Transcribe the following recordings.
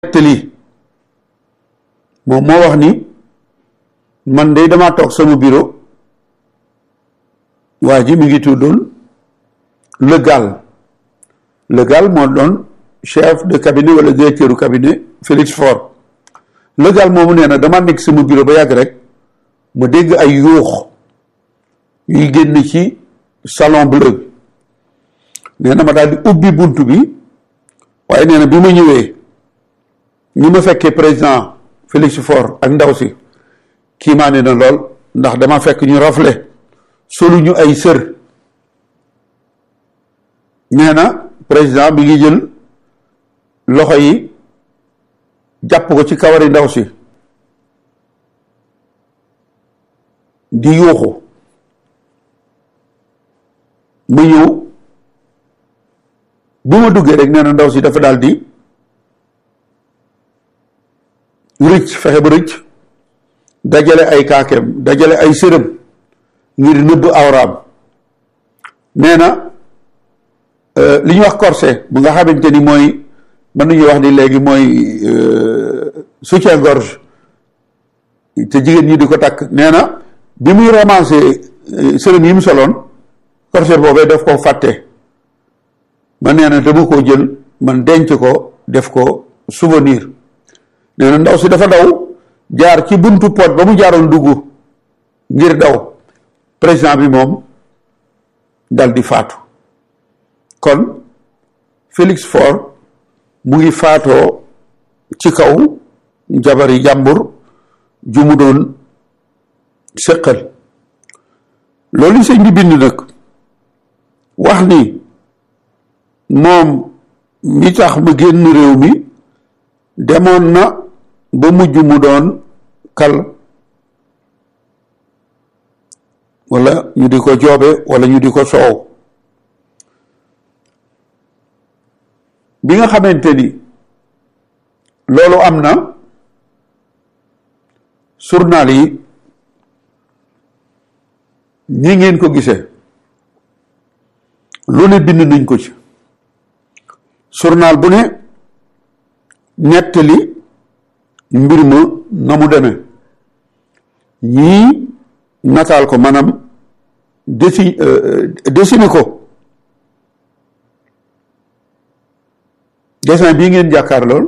nettali moom moo wax ni man de damaa toog sama bureau waa ji mi ngi tuddoon Le Gall Le Gall moo doon chef de cabinet wala directeur du cabinet Félix Faure Le Gall moomu nee na damaa nekk sama bureau ba yàgg rek ma dégg ay yuux yuy génn ci salon bleu nee na ma daal di ubbi bunt bi waaye nee na bi ma ñëwee ñi ma fekkee président Félix Faure ak ndaw si kii maa ne na lool ndax dama fekk ñu rafle solu ñu ay sër nee na président bi ngi jël loxo yi jàpp ko ci kawari ndaw si di yuuxu ma ñëw bi ma duggee rek nee na ndaw si dafa daal di rëcc fexe ba rëcc dajale ay kaakeem dajale ay sërëm ngir nëbb awraam nee na li ñuy wax corset bu nga xamante ni mooy mën nañu wax ni léegi mooy soutien-gorge te jigéen ñi di ko takk nee na bi muy romancé sërëm yi mu soloon corset boobee daf ko fàtte man nee na dama koo jël man denc ko def ko souvenir nee na ndaw si dafa daw jaar ci buntu pot ba mu jaaroon dugg ngir daw président bi moom dal di faatu kon Félix Faure mu ngi faatoo ci kaw jabari jàmbur ju mu doon séqal loolu sëñ bi bind nag wax ni moom mi tax mu génn réew mi demoon na ba mujj mu doon kal wala ñu di ko joobe wala ñu di ko soow bi nga xamante ni loolu am na journal yi ñi ngeen ko gisee lu ne bind nañ ko ci journal bu ne nettali mbir ma na mu demee ñii nataal ko maanaam desi dessiné ko dessin bii ngeen jàkkaar lool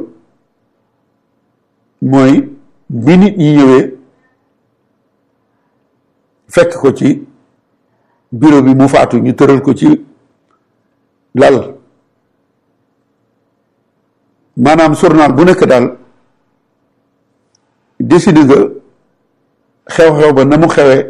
mooy bi nit ñi ñëwee fekk ko ci bureau bi mu faatu ñu tëral ko ci lal maanaam journal bu nekk daal décidé nga xew-xew ba na mu xewee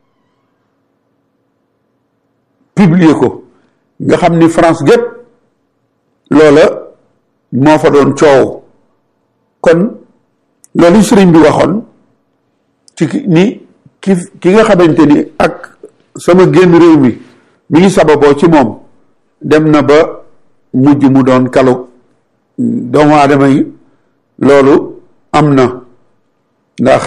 publier ko nga xam ni France gépp loola moo fa doon coow kon loolu sëriñ bi waxoon ci ni ki ki nga xamante ni ak sama génn réew mi mi ngi sababoo ci moom dem na ba mujj mu doon kalu doomu aadama yi loolu am na ndax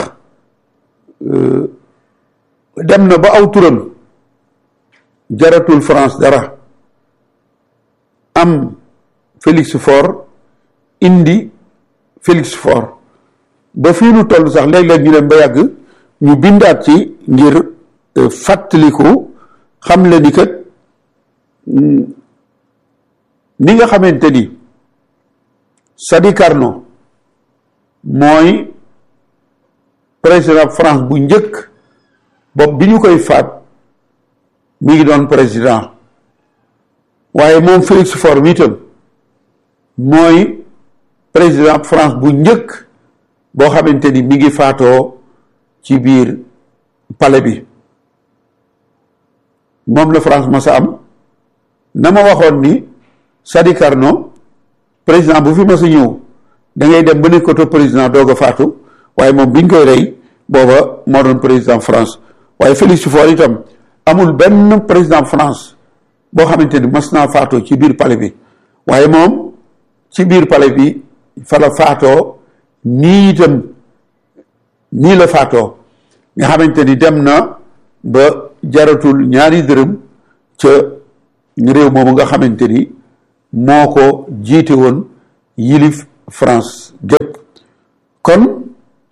dem na ba aw turam jaratul France dara am Félix Faure indi Félix Faure ba fii nu toll sax léeg-léeg ñu dem ba yàgg ñu bindaat ci ngir fàttaliku xam le ni kat ni nga xamante ni Sadi Carnot mooy président France bu njëkk bopp bi ñu koy faat mi ngi doon président waaye moom Félix Faure mi itam mooy président France bu njëkk boo xamante ni mi ngi faatoo ci biir palais bi moom la France masa am na ma waxoon ni Sadi Carnot président bu fi mas a ñëw da ngay dem ba nekkoto président doog a faatu waaye moom biñ koy rey booba moo doon président France waaye Félix Faure itam amul benn président France boo xamante ni mas naa faatoo ci biir palais bi waaye moom ci biir palais bi fa la faatoo nii itam nii la faatoo nga xamante ni dem na ba jaratul ñaari dërëm ca réew moomu nga xamante ni moo ko jiite woon yilif France gépp kon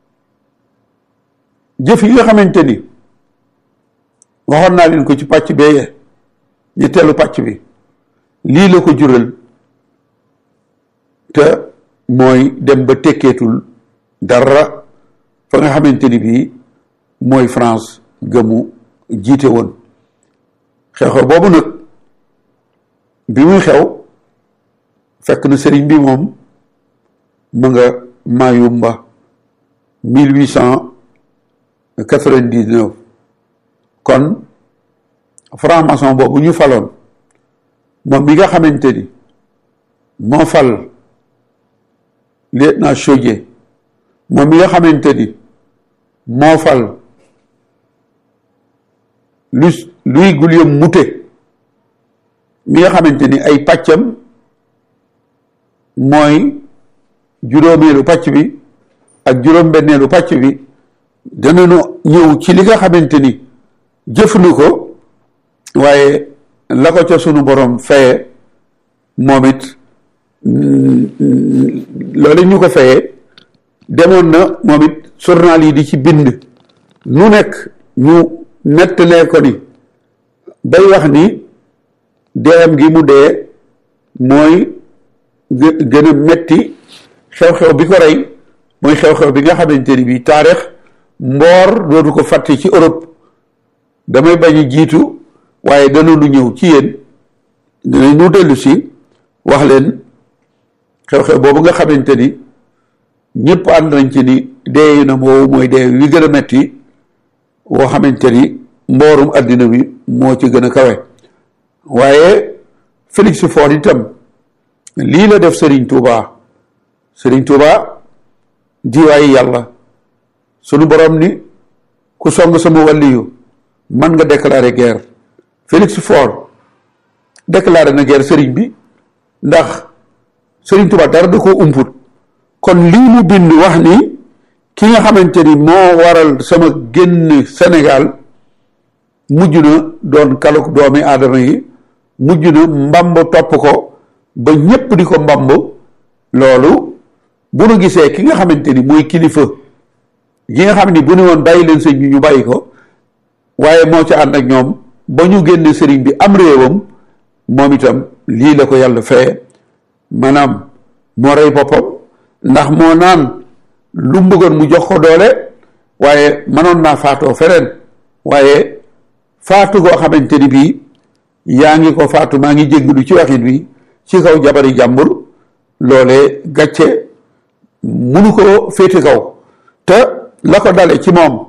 jëf yi nga xamante ni waxoon naa leen ko ci pàcc bee ñetteelu pàcc bi lii la ko jural te mooy dem ba tekkeetul dara fa nga xamante ni bii mooy France gëmu jiite woon xew-xew boobu nag bi muy xew fekk na sëriñ bi moom mu nga Mayumba mille huit cent quatre-vingt-dix-neuf kon franc-maçon boobu ñu faloon moom bi nga xamante ni moo fal lieutenant Chaudié moom mi nga xamante ni moo fal Louis Louis Guillaume Moutet mi nga xamante ni ay pàccam mooy juróomeelu pàcc bi ak juróom-benneelu pàcc bi danañu ñëw ci li nga xamante ni jëf na ko waaye la ko ca sunu borom faye moom it loolu ñu ko fayee demoon na moom it journal yi di ci bind nu nekk ñu nettalee ko ni bay wax ni deem gi mu dee mooy gën a metti xew-xew bi ko rey mooy xew-xew bi nga xamante ni bi taarix mboor dootu ko fàtte ci Europe damay bañ a jiitu waaye danañu ñëw ci yéen dinañ ñu dellu si wax leen xew-xew boobu nga xamante ni ñëpp ànd nañ ci ni deeyu na moowu mooy dee wi gën a metti woo xamante ni mboorum àddina bi moo ci gën a kawe waaye Félix Faure itam lii la def Serigne Touba Serigne Touba jiwaayi yàlla sunu borom ni ku song sama wàlliyu man nga déclarer guerre Félix Faure déclaré na guerre Serigne bi ndax Serigne Touba dara da koo umput kon lii mu bind wax ni ki nga xamante ni moo waral sama génn Sénégal mujj na doon kaluk doomi aadama yi mujj na mbamb topp ko ba ñépp di ko mbamb loolu bu nu gisee ki nga xamante ni mooy kilifa gi nga xam ni bu ne woon bàyyi leen sëñ bi ñu bàyyi ko waaye moo ca ànd ak ñoom ba ñu génne sëriñ bi am réewam moom itam lii la ko yàlla feye maanaam moo rey boppam ndax moo naan lu mu bëggoon mu jox ko doole waaye mënoon naa faatoo feneen waaye faatu goo xamante ni bii yaa ngi ko faatu maa ngi jéggalu ci waxit bi ci kaw jabari jàmbur loolee gàcce munu ko féete kaw te la ko dale ci moom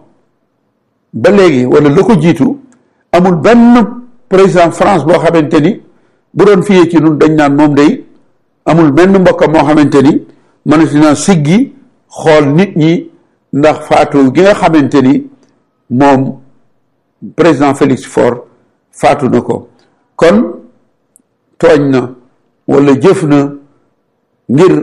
ba léegi wala la ko jiitu amul benn président France boo xamante ni bu doon fiyee ci nun dañ naan moom day amul benn mbokkam moo xamante ni mënati naa siggi xool nit ñi ndax faatu gi nga xamante ni moom président Félix Faure faatu na ko kon tooñ na wala jëf na ngir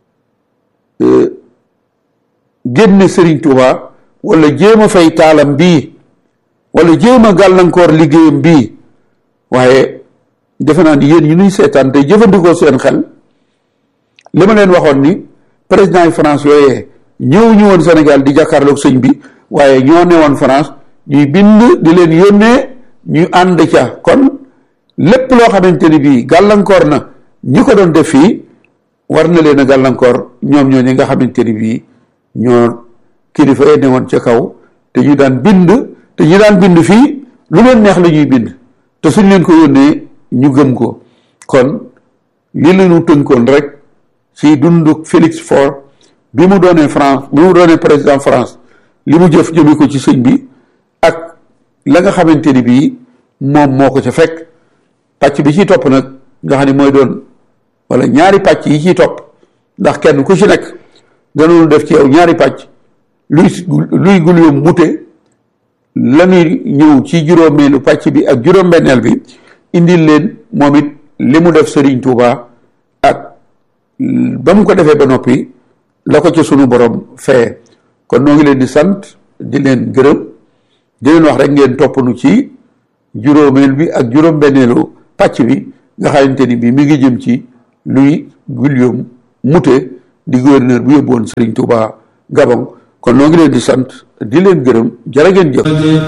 génne Serigne Touba wala jéem a fay taalam bii wala jéem a gàllankoor liggéeyam bii waaye defe naa ni yéen ñu nuy seetaan te jëfandikoo seen xel li ma leen waxoon ni président yi France yooyee ñëw ñu woon Sénégal di jàkkaarloog sëñ bi waaye ñoo ne woon France ñuy bind di leen yónnee ñu ànd ca kon lépp loo xamante ni bii gàllankoor na ñi ko doon def fii war na leen a gàllankoor ñoom ñoo ñi nga xamante ni bii ñoo kilifa yi ne woon ca kaw te ñu daan bind te ñu daan bind fii lu leen neex la ñuy bind te suñ leen ko yónnee ñu gëm ko kon li la ñu tënkoon rek ci dundu Félix Faure bi mu doonee France bi mu doonee président France li mu jëf jëme ko ci sëñ bi ak la nga xamante ni bii moom moo ko ca fekk pàcc bi ci topp nag nga xam ne mooy doon wala ñaari pàcc yi ciy topp ndax kenn ku ci nekk danoonu def ci yow ñaari pàcc luy luy Guillaume Moutet la ñuy ñëw ci juróomeelu pàcc bi ak juróom-benneel bi indil leen moom it li mu def Serigne Touba ak ba mu ko defee ba noppi la ko ca sunu borom feye kon noo ngi leen di sant di leen gërëm di leen wax rek ngeen topp nu ci juróomeel bi ak juróom-benneelu pàcc bi nga xamante ni bi mi ngi jëm ci luy Guillaume Moutet di gouverneur bu yóbbu woon Serigne Touba Gabon kon noo ngi leen di sant di leen gërëm jërë ngeen jëf